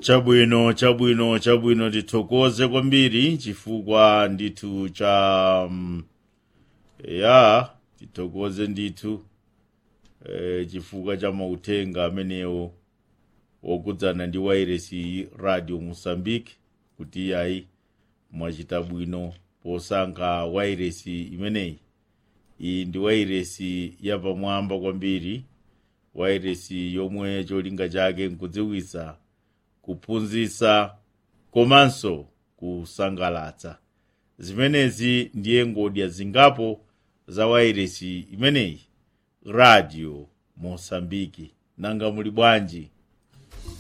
chabwino chabwino chabwino tithokoze kwambiri chifukwa ndithu cha um, ya tithokoze ndithu eh, chifukwa cha mauthenga amenewo wokudzana ndi wairesi radio mosambike kuti iyayi mwachita bwino posankha wairesi imeneyi iyi ndi wairesi yapamwamba kwambiri wairesi yomwe cholinga chake nkudziwitsa kuphunzitsa komanso kusangalatsa zimenezi ndiye ngodya zingapo za wairesi imeneyi radio mosambiki nanga muli bwanji